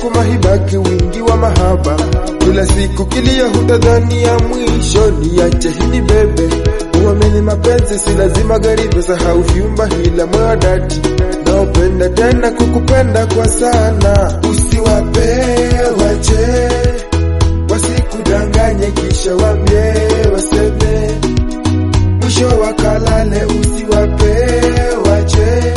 huku mahibaki wingi wa mahaba kila siku kilia hutadhani ya mwisho niache hili bebe uamini mapenzi si lazima gari pesa hauvyumba hila moyo dati naopenda tena kukupenda kwa sana usiwape wache wasikudanganye kisha wambie waseme mwisho wakalale usiwape wache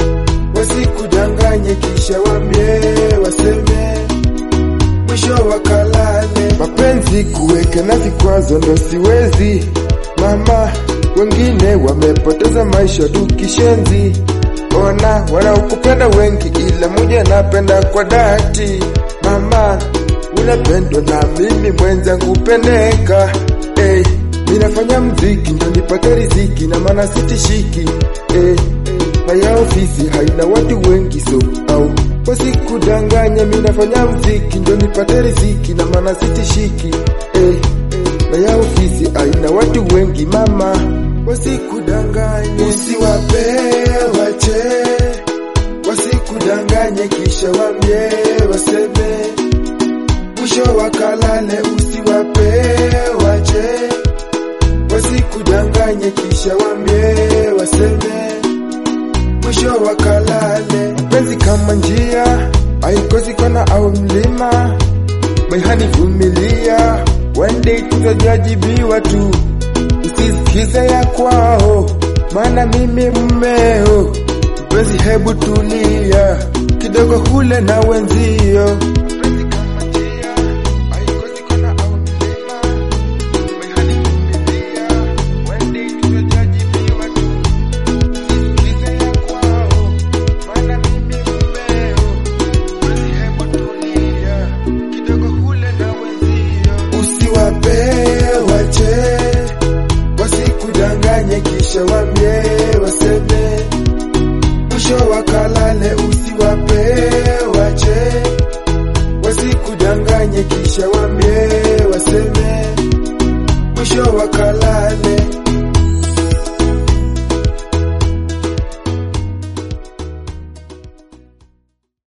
wasikudanganye kisha wambie waseme mwisho wakalale mapenzi kuweka na vikwazo ndo siwezi mama wengine wamepoteza maisha tu kishenzi ona wanaokupenda wengi ila mmoja anapenda kwa dhati mama unapendwa na mimi mwenzangu pendeka hey, ninafanya mziki ndo nipate riziki na maana sitishiki hey, na ya ofisi haina watu wengi so au wasikudanganya minafanya mziki ndo nipate riziki na maana sitishiki hey, na ya ofisi haina watu wengi mama wasikudanganye usiwape wache wasikudanganye kisha wambie waseme mwisho wakalale usiwape wache wasikudanganye kisha wambie waseme mwisho wakalale mapenzi kama njia haikosi kona au mlima maihani vumilia one day tutajajibiwa tu usisikize ya kwao maana mimi mmeo mpenzi hebu tulia kidogo hule na wenzio Mapenzi kama njia, haikosi kona au mlima. Maihani vumilia, one day tutajajibiwa tu. Usisikize ya kwao, maana mimi mmeo. Mpenzi hebu tulia, kidogo hule na wenzio. Usiwape wache wasikudanganye kisha wambie waseme mwisho wakalale usiwape wache wasikudanganye kisha wambie waseme mwisho wakalale